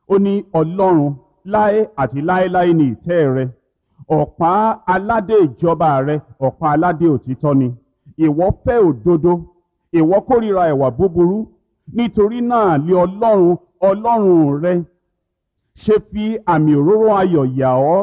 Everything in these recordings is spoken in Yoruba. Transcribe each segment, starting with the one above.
ó ní ọlọ́run láé àti láéláé ní ìtẹ́ rẹ ọ̀pá aládé ìjọba rẹ ọ̀pá aládé òtítọ́ ni ìwọ fẹ́ òdodo ìwọ kórìíra ẹ̀wà búburú nítorí náà lé ọlọ́run ọlọ́run rẹ ṣe fi àmì òróró ayọ̀ yà ọ́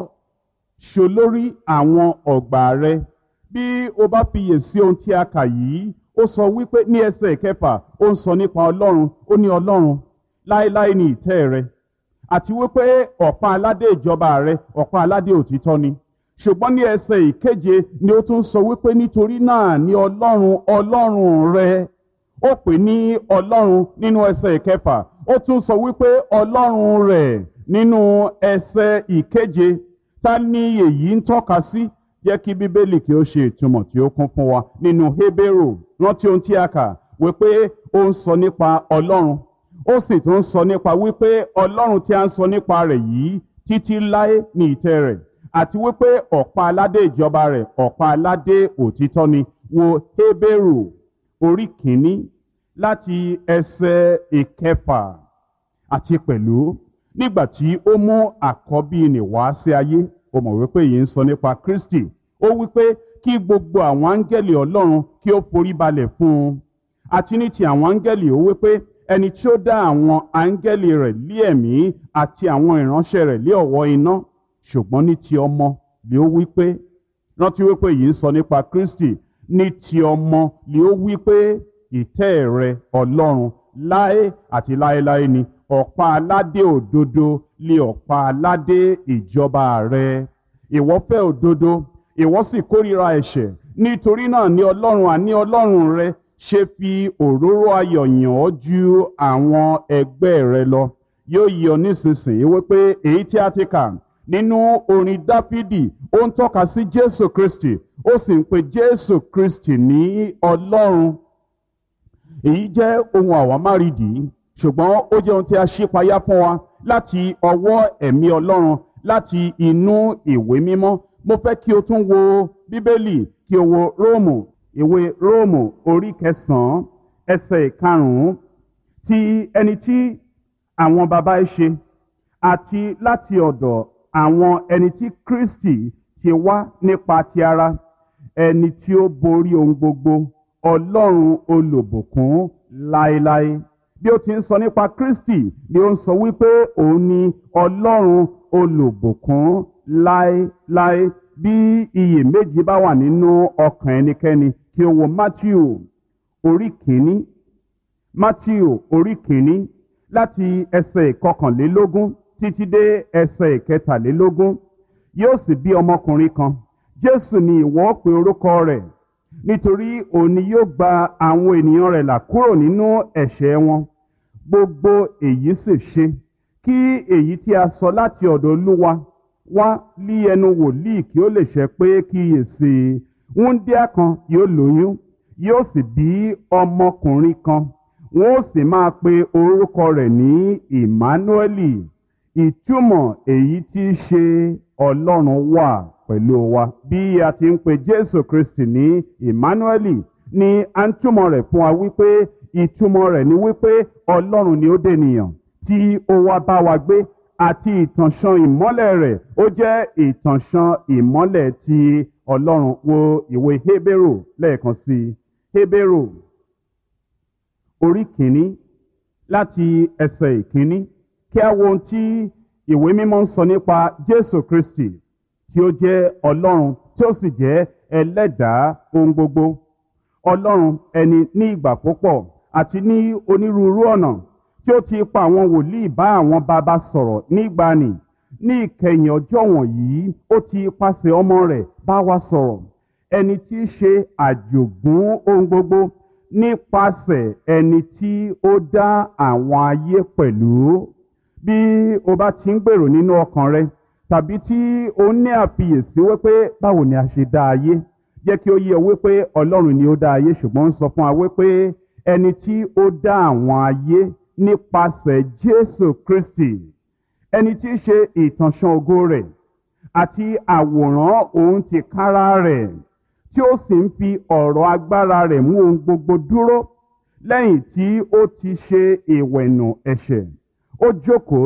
ṣolórí àwọn ọ̀gbà rẹ bí o bá fiyè sí ohun tí a kà yìí ó sọ wípé ní ẹsẹ̀ kẹfà ó ń sọ nípa ọlọ́run ó ní ọlọ́run láéláé ní ìtẹ́ rẹ àti wípé ọ̀pá aládé ìjọba rẹ ọ̀pá aládé òtítọ́ ni ṣùgbọ́n ní ẹsẹ̀ ìkeje ni ó tún sọ wípé nítorí náà ní ọlọ́run ọlọ́run rẹ ó pè ní ọlọ́run nínú ẹsẹ̀ ìkẹfà ó tún sọ wípé ọlọ́run rẹ̀ nínú ẹsẹ̀ ìkeje ta ni èyí ń tọ́ka sí jẹ́ kí bíbélì kí ó ṣe ìtumọ̀ tí ó kún fún wa nínú hébérù rántí ohun tí a kà wípé ó ń sọ nípa ọlọ́run ó sì tún sọ nípa wípé ọlọ́run tí a ń sọ nípa rẹ̀ yìí títí láé ní ìtẹ́ rẹ̀ àti wípé ọ̀pá aládé ìjọba rẹ̀ ọ̀pá aládé òtítọ́ ni wo hébérù orí kìíní láti ẹsẹ̀ ìkẹfà àti pẹ̀lú nígbà tí ó mú àkọ́bí nì wá sí ayé ó mọ̀ wípé yìí ń sọ nípa kristi ó wípé kí gbogbo àwọn áńgẹ́lì ọlọ́run kí ó forí balẹ̀ fún un àti ní ti àwọn áńgẹ́lì ó wípé ẹni tí ó dá àwọn áńgẹ́lì rẹ̀ lé ẹ̀mí àti àwọn ìránṣẹ́ rẹ̀ lé ọ̀wọ́ iná ṣùgbọ́n ní ti ọmọ lé ó wípé rántí wípé yìí ń sọ nípa kristi ní ti ọmọ lé ó wípé ìtẹ́ rẹ ọlọ́run láé àti láéláé ni ọ̀pá aládé òdodo lé ọ̀pá aládé ìjọba rẹ ìwọ fẹ́ òdodo ìwọ sì kórìíra ẹ̀ṣẹ̀ nítorí náà ní ọlọ́run àní ọlọ́run rẹ ṣe fi òróró ayọ̀ yàn ọ́ ju àwọn ẹgbẹ́ rẹ lọ yóò yí ọ nísinsìnyí wípé èyí tí a ti kà nínú orin dáfídì ó ń tọ́ka sí jésù kristi ó sì ń pe jésù kristi ní ọlọ́run èyí jẹ́ ohun àwámárìdì ṣùgbọ́n ó jẹ́ ohun tí a ṣípayá fún wa láti ọwọ́ ẹ̀mí ọlọ́run láti inú ìwé mímọ́ mo fẹ́ kí o tún wo bíbélì kí o wo róòmù ìwé róòmù orí kẹsàn-án ẹsẹ̀ ìkarùn-ún ti ẹni tí àwọn baba ẹ ṣe àti láti ọ̀dọ̀ àwọn ẹni tí kristi ti wá nípa ti ara ẹni tí ó borí ohun gbogbo ọlọ́run olùbùkún láéláé bí ó ti ń sọ nípa kristi ni ó ń sọ wípé òun ni ọlọ́run olùbùkún láéláé bí iyèméjì bá wà nínú ọkàn ẹnikẹ́ni kí o wo matthew orí kìíní matthew orí kìíní láti ẹsẹ̀ ìkọkànlélógún títí dé ẹsẹ̀ ìkẹtàlélógún yóò sì bí ọmọkùnrin kan jésù ni ìwọ pe orúkọ rẹ̀ nítorí òun ni yóò gba àwọn ènìyàn rẹ̀ là kúrò nínú ẹ̀ṣẹ̀ wọn gbogbo èyí sì ṣe kí èyí tí a sọ láti ọ̀dọ̀ olúwa wá lí ẹnu wòlíì kí ó lè ṣẹ pé kíyèsí wúńdíá kan yóò lóyún yóò sì bí ọmọkùnrin kan wọn ó sì máa pe orúkọ rẹ̀ ní emmanueli ìtumọ̀ èyí tí í ṣe ọlọ́run wà pẹ̀lú wa bí a ti ń pe jésù kristi ní emmanueli ni a ń túmọ̀ rẹ̀ fún wa wípé ìtumọ̀ rẹ̀ ni wípé ọlọ́run ni ó dènìyàn tí ó wá bá wa gbé àti ìtànṣán ìmọ́lẹ̀ rẹ̀ ó jẹ́ ìtànṣán ìmọ́lẹ̀ ti ọlọ́run wo ìwé hébérù lẹ́ẹ̀kan sí i hébérù orí kìíní láti ẹsẹ̀ ìkíní kí a wo ohun tí ìwé mímọ́ ń sọ nípa jésù kristi tí ó jẹ́ ọlọ́run tí ó sì jẹ́ ẹlẹ́dàá ohun gbogbo ọlọ́run ẹni ní ìgbà púpọ̀ àti ní onírúurú ọ̀nà tí ó ti pa àwọn wòlíì bá àwọn bàbá sọ̀rọ̀ nígbàanì ní ìkẹyìn ọjọ́ wọ̀nyí ó ti pàṣẹ ọmọ rẹ̀ bá wa sọ̀rọ̀ ẹni tí í ṣe àjògún ohun gbogbo nípasẹ̀ ẹni tí ó dá àwọn ayé pẹ̀lú bí o bá ti ń gbèrò nínú ọkàn rẹ tàbí tí o ní àfiyèsí wípé báwo ni a ṣe dá ayé jẹ́ kí ó yé ọ wípé ọlọ́run ni ó dá ayé ṣùgbọ́n ń sọ fún wa wípé ẹni tí ó dá àwọn ayé nípasẹ̀ jésù kristi ẹni tí í ṣe ìtànṣán ògo rẹ̀ àti àwòrán òun ti kára rẹ̀ tí ó sì ń fi ọ̀rọ̀ agbára rẹ̀ mú ohun gbogbo dúró lẹ́yìn tí ó ti ṣe ìwẹ̀nù ẹ̀ṣẹ̀ ó jókòó